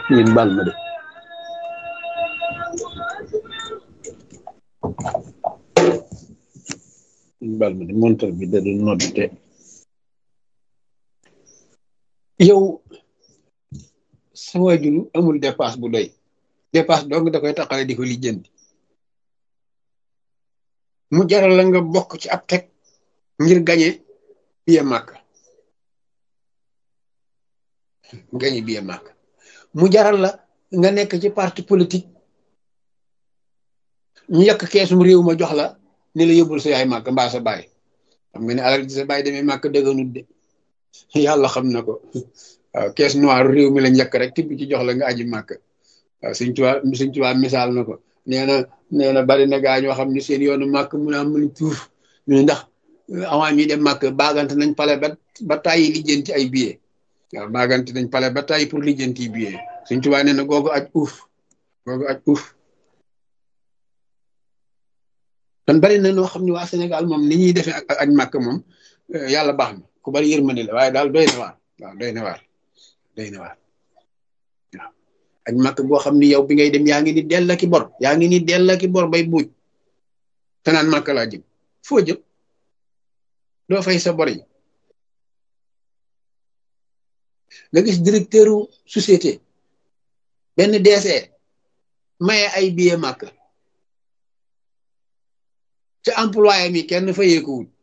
ngeen baal ma de ngeen baal ma de montar bi da doon nodd te yow sa waajur amul dépasse bu doy dépasse dong da koy taxale di ko lijjanti mu jaral la nga bokk ci ab teg ngir gañe biye màkk gañe biye màkk mu jaral la nga nekk ci parti politique ñu yàq keesum réew ma jox la ni la yóbbul sa yaay màkk mbaa sa baay xam nga ne alal ji sa baay demee màkk dëgganut de yàlla xam na ko waaw kees noir réew mi lañ yàq rek tibb ci jox la nga aji màkk waaw suñ tuwaa suñ tuwaa misaal na ko nee na nee na bari na gaa ñoo xam ne seen yoonu màkk mun a mën tuuf ñu ndax avant ñuy dem màkk baagante nañ pale ba ba tàyyi lijjanti ay billet waaw baagante nañ pale ba tàyyi pour lijjanti billet suñ tuwaa nee na googu aj uuf googu aj uuf kon bari na noo xam ne waa Sénégal moom ni ñuy defee ak aj màkk moom yàlla baax na ku bari yërmande la waaye daal doy na waar waaw doy na waar doy na waar waaw aj màkk boo xam ni yow bi ngay dem yaa ngi ni dell ki bor yaa ngi ni dell ki bor bay buuj te naan màkk laa jëm foo jëm doo fay sa bor yi nga gis directeur société benn DC maye ay billet màkk ca employé mi kenn fayeekuwul